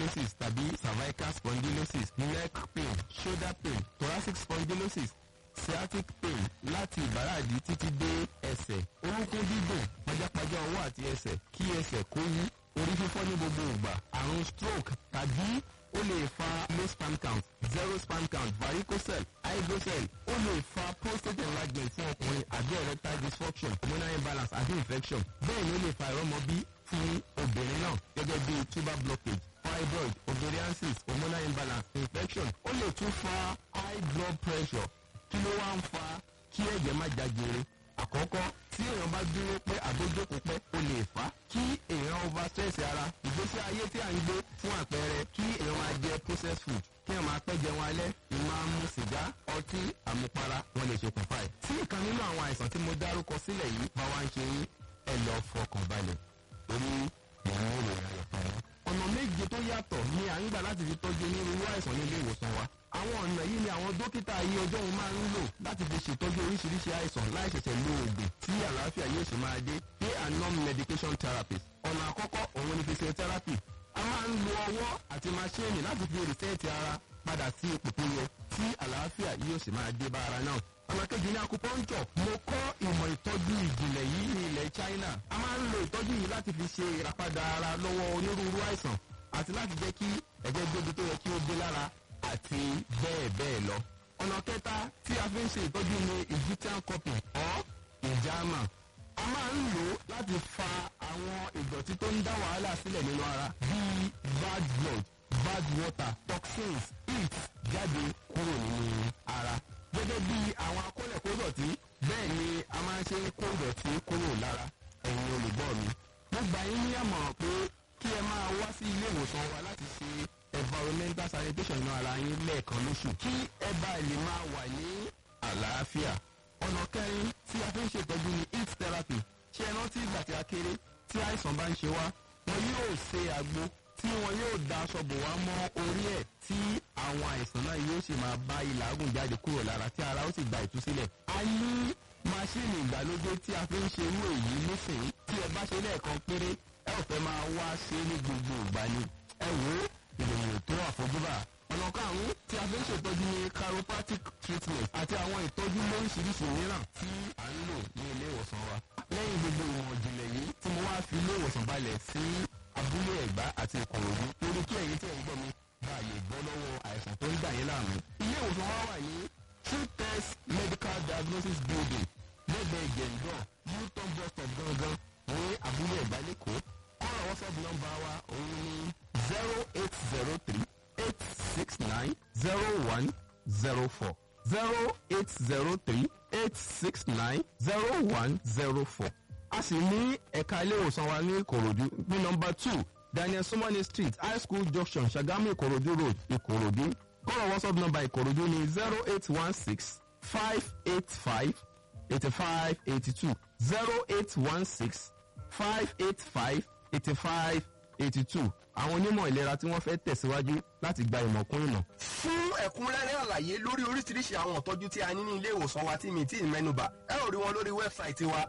spondylosis tàbí cervical spondylosis neck pain shoulder pain thoracic spondylosis sciatic pain láti ìbàràdì títí dé ẹsẹ̀ orúnkún dídùn pajápajá ọwọ́ àti ẹsẹ̀ kí ẹsẹ̀ kó yí orí fífọ́ ní gbogbo ìgbà àrùn stroke tàbí ó lè fa low sperm count zero sperm count varicocele hydrocele ó lè fa prostate enlargement fún ọkùnrin àbí erectile dysfunction hormonal imbalance àbí infection bẹ́ẹ̀ ni ó lè fa ìrọ́mọbí fún obìnrin náà gẹ́gẹ́ bí tuber blockage fibroid ovarian cyst hormonal imbalance infection ó lè tún fa high blood pressure kí ló wá ń fa kí ẹ̀jẹ̀ má jágere àkọ́kọ́ tí èèyàn bá dúró pé àbójókòó pẹ́ ó lè fà á kí èèyàn over stress ara ìgbésí ayé tí à ń gbé fún àpẹẹrẹ kí èèyàn máa jẹ processed food kí èèyàn máa pẹ́ jẹun alẹ́ ìmáa mu sìgá ọtí àmupara wọn lè ṣokùnfà ẹ̀. tí ìkan nínú àwọn àìsàn tí mo dárúkọ sílẹ̀ yìí bá wá ń ṣe yín ẹ lọ fọkàn balẹ̀ torí ìyẹn ò lè rẹ̀ fún wọn. ọ̀nà méje tó yàtọ̀ ni à ń gbà láti fi tọ́jú onírúurú àìsàn ní ilé ìwòsàn wa àwọn ọ̀nà yìí ni àwọn dókítà ayé ọjọ́ òun máa ń lò láti fi ṣètọ́jú oríṣiríṣi àìsàn láì ṣẹ̀ṣẹ̀ lo oògùn tí àlàáfíà yóò ṣe máa dé pay and non-medication therapy ọ̀nà àkọ́kọ́ òun ni physiotherapy a máa ń lo ọwọ́ àti maṣíìnì láti fi rìsẹ́ẹ̀tì ara padà sí ipò tó yẹ tí àlàáfíà yóò ṣe máa dé bá ara náà ọ̀nà kejì ní acupuncture mo kọ́ ìmọ̀ ìtọ́jú ìjìnlẹ̀ yìí ní ilẹ̀ China a máa ń lo ìtọ́jú yìí láti fi ṣe ìràpadà ara lọ́wọ́ onírúurú àìsàn àti láti jẹ́ kí ẹ̀jẹ̀ gbóbi tó yẹ kí ó dé lára àti bẹ́ẹ̀ bẹ́ẹ̀ lọ. ọ̀nà kẹta tí a fi ń ṣe ìtọ́jú ni egyptian cupping or ìjàmà. a máa ń lò ó láti fa àwọn ìdọ̀tí tó ń dá wàhálà sílẹ̀ nínú ara bíi bad blood bad water toxins heat jáde kúrò nínú ara. gẹ́gẹ́ bí àwọn akólẹ̀kódọ̀tí bẹ́ẹ̀ ni a máa ń ṣe ń kó ìdọ̀tí kúrò lára ẹ̀yin olùgbọ́ mi. mo gbà yín ní àmọ̀ràn pé kí ẹ máa wá sí ilé ìwòsàn wa láti ṣe environmental sanitation náà ara yín lẹ́ẹ̀kan lóṣù kí ẹ bá lè máa wà ní àlàáfíà. ọ̀nà kẹrin tí a fi ń ṣètọ́jú ni heat therapy ṣé ẹ rántí ìgbà tí a kéré tí àìsàn bá ń ṣe wá wọn yóò ṣe àgbo tí wọn yóò da aṣọ bò wá mọ́ orí ẹ̀ tí àwọn àìsàn náà yóò sì máa bá ìlàgùn jáde kúrò lára tí ara ó sì gba ìtúsílẹ̀. a ní máṣíìnì ìgbàlódé tí a fi ń ṣe irú èyí nísìnyí tí ẹ bá ṣe lẹ́ẹ̀kan péré ẹ ò fẹ́ máa wá ṣe ní gbogbo ìgbà ni ẹ wò ó ìròyìn tó àfojúbà. ọ̀nà karùn-ún tí a fi ń ṣètọ́jú ní chiropractic treatment àti àwọn ìtọ́jú lóríṣiríṣi mìíràn tí à ń lò ní ilé ìwòsàn wa. lẹ́yìn gbogbo ìwọ̀n ìjìnlẹ̀ yìí tí mo wá fi ilé ìwòsàn balẹ̀ sí abúlé ẹ̀gbá àti ìkòròdú lórí kí ẹ̀yin tẹ̀ ń gbọ́ mi bá a lè bọ́ lọ́wọ́ àìsàn tó ń dà yín láàmú. ilé ìwòsàn wa wà ní true test medical diagnosis building lẹ́gbẹ̀ẹ́ gẹ̀ǹdọ̀ newton bus stop gangan ní abúlé ẹ̀gbá lẹ́kọ̀ọ́ kọ́ra whatsapp nọ́mbà wa òun ni zero eight zero three eight six nine zero one zero four zero eight zero three eight six nine zero one zero four. a sì ní ẹ̀ka ilé ìwòsàn wa ní ìkòròdú ní nọ́mbà two daniel sumani street high school junction ṣàgámù ìkòròdú road ìkòròdú kọ́ra whatsapp nọ́mbà ìkòròdú ni zero eight one six five eight five eighty five eighty two zero eight one six five eight five eighty five eighty two àwọn onímọ̀ ìlera tí wọ́n fẹ́ tẹ̀síwájú láti gba ìmọ̀ kún ìmọ̀. fún ẹ̀kúnrẹ́rẹ́ àlàyé lórí oríṣiríṣi àwọn ìtọ́jú tí a ní ní ilé ìwòsàn wa tí mi tí ì mẹ́nubà ẹ ò rí wọn lórí wẹ́bsáìtì wa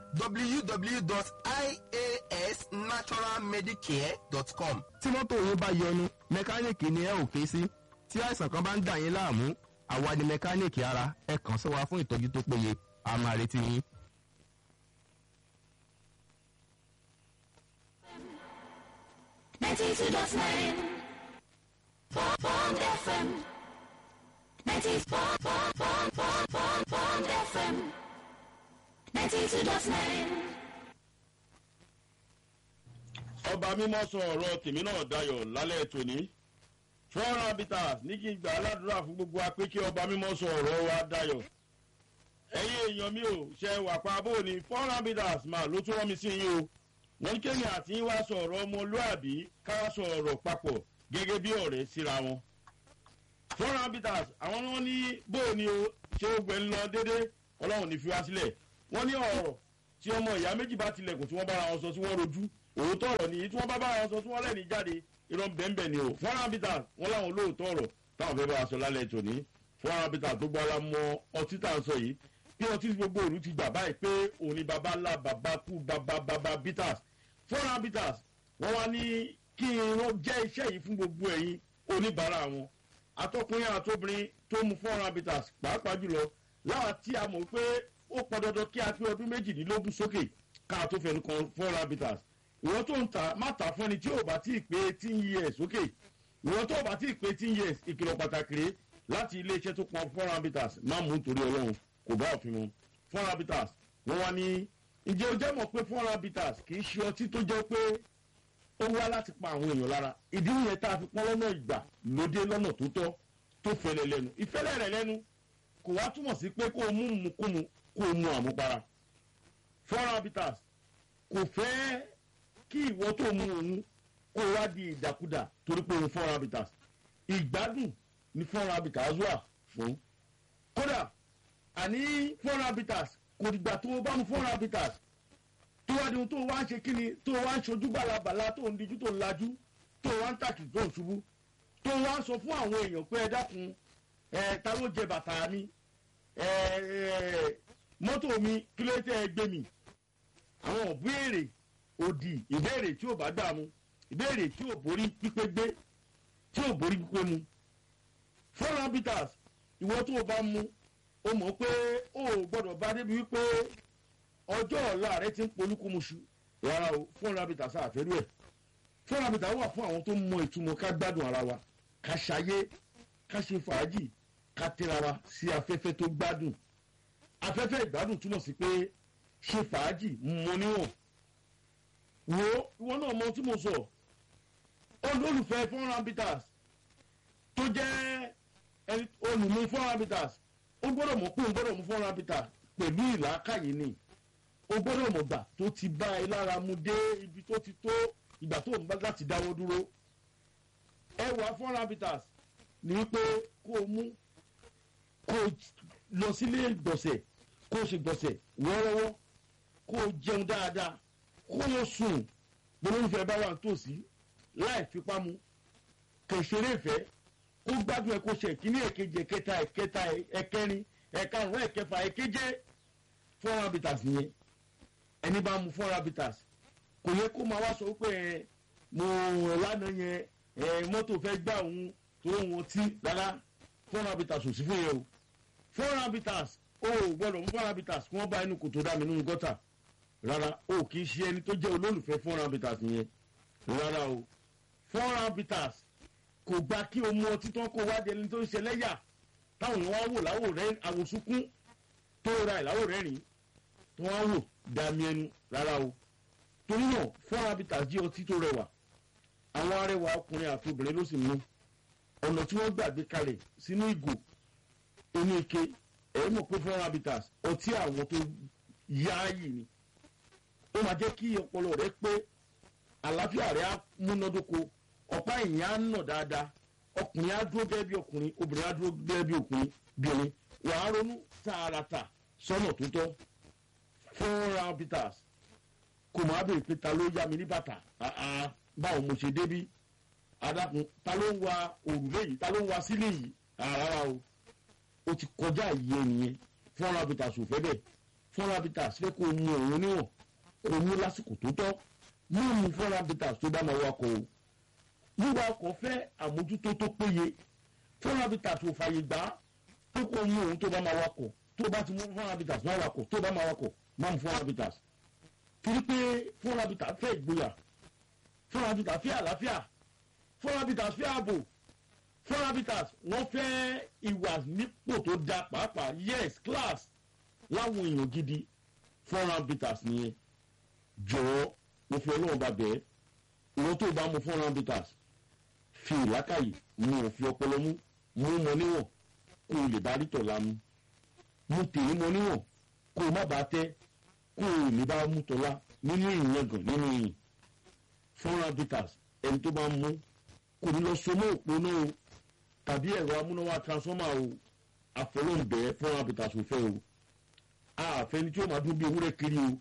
www.iasnaturalmedicare.com. tí mọ́tò yín bá yọnu mẹkáníìkì ni ẹ ò ké sí tí àìsàn kan bá ń dà yín láàmú àwa ni mẹkáníìkì ara ẹ kàn sí wa fún ìtọ́jú tó péye a máa retí yín. ninety-two dot nine. Bond FM. Ninety-four, four, four, four, four, Bond FM. Ninety-two dot nine. ọba mímọ́ sọ ọ̀rọ̀ tèmi náà dayọ̀ lálẹ́ tòní foreign habitats ní kí n gbà aládùúrà fún gbogbo wa pé kí ọba mímọ́ sọ ọ̀rọ̀ wa dayọ̀ ẹ̀yin èèyàn mi ò ṣe wà pa bó ni foreign habitats máa ló tún rán mi sí yín o wọ́n ní kéèyàn àti yín wá sọ ọ̀rọ̀ ọmọlúàbí ká sọ ọ̀rọ̀ papọ̀ gẹ́gẹ́ bí ọ̀rẹ́ síra wọn foreign habitats àwọn ni wọ́n ní bó ni o ṣé ó gbẹ ń lọ déédéé ọlọ́run ní fi wá sílẹ̀ wọ́n ní ọ̀rọ̀ tí ọmọ ìyá méjì bá tilẹ̀kùn tí wọ́n bára wọn sọ tí wọ́n rojú òótọ́ ọ̀rọ̀ nìyí tí wọ́n bá bára wọn sọ tí wọ́n lẹ́ni jáde irọ́ bẹ́ẹ̀nbẹ́ẹ̀ ni o foreign habitats wọ́n láwọn olóòótọ́ ọ̀rọ̀ táwọn fẹ́ bá wa sọ lálẹ́ tòní foreign habitats tó gbọ́ ara mọ ọtí tá à ń sọ yìí bí ọtí gbogbo òru ti gbà báyìí pé òun ni baba ńlá baba kú baba baba bitters foreign habitats wọ́n wá ní kí irun jẹ́ iṣẹ́ yìí fún gbogbo ẹ̀yin oníbàárà wọn atọ́kùnrin àtobìnrin tó mu four habitats pàápàá jùlọ láwa tí a mọ̀ pé ó pọn dandan kí a pé ọdún méjìdínlógún sókè ká tó fẹnu kan four habitats ìwọ́n tó ń ta má ta fún ẹni tí ò bá tí ì pé eighteen years sókè ìwọ́n tó bá tí ì pé eighteen years ìkìlọ̀ pàtàkì rèé láti iléeṣẹ́ tó pọn four habitats má mú nítorí ọlọ́run kò bá òfin mu four habitats wọ́n wá ní ǹjẹ́ o jẹ́ mọ̀ pé four habitats kì í ṣe ọtí tó jẹ́ pé ó wá láti pa àwọn èèyàn lára ìdí nìyẹn tá a fi pọ́n lọ́nà ìgbà lóde lọ́nà tó tọ́ tó fẹlẹ̀ lẹ́nu ìfẹ́lẹ̀ rẹ̀ lẹ́nu kò wá túmọ̀ sí pé kó o mú mukúmu kó o mu àmupara four habitats kò fẹ́ kí ìwọ tó mu òun kó o wá di ìdàkudà torí pé òun four habitats ìgbádùn ni four habitats wà fún kódà àní four habitats kò dìgbà tó o bá mu four habitats tó wá di ohun tó wá ń ṣe kíni tó wá ń ṣojú balabala tó ń dijú tó ń lajú tó wá ń tàkì tó ń ṣubú tó wá ń sọ fún àwọn èèyàn pé ẹ dákun ẹ ta ló jẹ bàtà mi ẹ ẹ mọ́tò mi kí ló tẹ́ ẹ gbé mi àwọn ìbéèrè òdì ìbéèrè tí ò bá gbà mu ìbéèrè tí ò borí pípé gbé tí ò borí pípé mu four habitats ìwọ tó o bá mu o mọ̀ pé o ò gbọ́dọ̀ bá débi wípé ọjọ́ ọ̀la rẹ ti ń polúkúmuṣu rárá o four habitats àfẹ́rú ẹ̀ four habitats wà fún àwọn tó mọ ìtumọ̀ ká gbádùn ara wa ká ṣayé ká ṣe fàájì ká tẹ́ra wa sí afẹ́fẹ́ tó gbádùn afẹ́fẹ́ ìgbádùn túmọ̀ sí pé ṣe fàájì mọ níwọ̀n wo ìwọ náà mọ tí mo sọ olólùfẹ́ four habitats tó jẹ́ olùmú four habitats ó gbọ́dọ̀ mọ̀ pé ó gbọ́dọ̀ mú four habitats pẹ̀lú ìlàkàyè ni ó gbọ́dọ̀ mọ̀ gbà tó ti bá ẹ lára mu dé ibi tó ti tó ìgbà tó ń bá láti dáwọ́ dúró ẹwà four habitats ni wípé kó o mú kó o lọ sílé gbọ̀nsẹ̀ kó o ṣe gbọ̀nsẹ̀ wọ́ọ́rọ́wọ́ kó o jẹun dáadáa kó o sùn gbólóńfẹ́ bá wà nítòsí láì fipá mu kẹ̀sẹ̀rẹ̀ ìfẹ́ kó gbádùn ẹ̀ kó ṣe ìkíní ẹ̀kejì ẹ̀kẹta ẹ̀kẹta ẹ̀kẹrin ẹ̀karùn-ún ẹ̀kẹfà ẹ̀keje four habitats nìyẹn ẹni bá mu four habitats kò yẹ kó máa wá sọ pé ẹ mo lánàá yẹn ẹ mọ́tò fẹ́ gbà òun tó wọn tí rárá four habitats ò sí fún yẹn o four habitats o ò gbọ́dọ̀ mú four habitats kí wọ́n bá inú kòtò dá mi nínú gọ́tà rárá o kì í ṣe ẹni tó jẹ́ olólùfẹ́ four habitats yẹn rárá o four habitats kò gba kí o mú ọtí tán kó wá di ẹni tó ń ṣe lẹ́yà táwọn èèyàn wá wò láwò rẹ àwòsúnkún tó ra ìláwò rẹ́rìn tó wá wò dàmí ẹnu rárá o torí náà four habitats jí ọtí tó rẹwà àwọn arẹwà ọkùnrin àti obìnrin ló sì mú ọ̀nà tí wọ́n gbàgbé kalẹ̀ sínú ìgò inú ike ẹ̀rí mọ̀ pé four habitats ọtí àwọn tó yááyì ni ó máa jẹ́ kí ọpọlọ rẹ pé àlàáfíà rẹ á múnádóko ọ̀pá ìyìn á nà dáadáa ọkùnrin á dúró gẹ́gẹ́ bí ọkùnrin obìnrin á dúró gẹ́gẹ́ bí ọkùnrin bìnrin wàá ronú tààràtà sọ́nà tó tọ́ four habitats kò máa bèrè pé ta ló yá mi ní bàtà báwo mo ṣe débí adakun ta ló ń wa òrùlé yìí ta ló ń wa sílé yìí rárá o o ti kọjá ìyẹ nìyẹn four habitats ò fẹ́ bẹ́ẹ̀ four habitats fẹ́ kó o mu òun níwọ̀n kó o mú lásìkò tó tọ́ mú mu four habitats tó bá máa wakọ̀ o wíwa ọkọ̀ fẹ́ àmójútó tó péye four habitats ò fàyè gbà pé kó o mu òun tó bá máa wakọ̀ tó bá ti mú four habitats máa wakọ̀ tó bá máa wakọ̀ máa mu four habitats torí pé four habitats fẹ́ ìgboyà four habitats fẹ́ àlàáfíà four habitats fẹ́ ààbò four habitats wọ́n fẹ́ ìwà nípò tó da pàápàá yes class láwọn èèyàn gidi four habitats nìyẹn jọ̀wọ́ mo fi ọlọ́run bá bẹ́ẹ̀ ìwọ́n tó bá mu four habitats fi ìlákàyè mu òfin ọpọlọ mú mú mọ níwọ̀n kó o lè bá rí tọ̀la mu mu tèmi mọ níwọ̀n kó o má bàa tẹ́ kó o lè bá mú tọ́lá nínú ìyẹn gàn nínú ìyìn four habitats ẹni tó bá mú kò ní lọ so mọ́ òpó náà o tàbí ẹ̀rọ amúnáwá transformer o àfọlọ́ǹbẹ́ four habitats ò fẹ́ o àfẹni tí ó máa dún bí ewúrẹ́ kiri o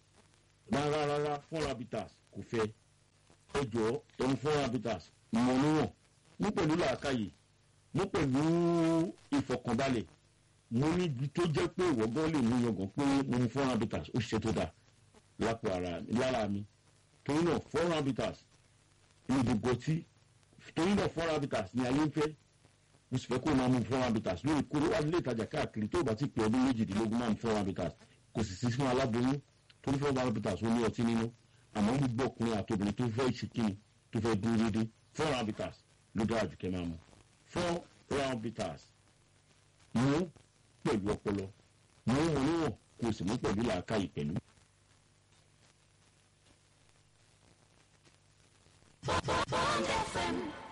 rárá rárá four habitats kò fẹ́ ẹ jọ ẹni four habitats mọ níwọ̀n mú pẹ̀lú làákàyè mú pẹ̀lú ìfọkànbalẹ̀ mo ní ibi tó jẹ́ pé ìwọ́gán lè mú yangàn pé mo ní four habitats ó ṣiṣẹ́ tó dáa lápò ara lára mi torí náà four habitats ní gbogbo ọtí torí náà four habitats ni ayé ń fẹ́ mo sì fẹ́ kó o máa mú four habitats lórí kóró wà nílé ìtajà káàkiri tó o bá ti pè ọdún méjìdínlógún máa mú four habitats kò sì sí fún aláboyún torí four habitats ó ní ọtí nínú àmọ́ gbogbo ọkùnrin àti obìnrin tó fẹ́ ìṣèkíni tó fẹ́ dúró déédéé four habitats ló dára jù kẹ́ máa mú four habitats mú pẹ̀lú ọpọlọ mú wọn níwọ̀n kó o sì mú pẹ̀lú làákàyè pẹ̀lú. Bond FM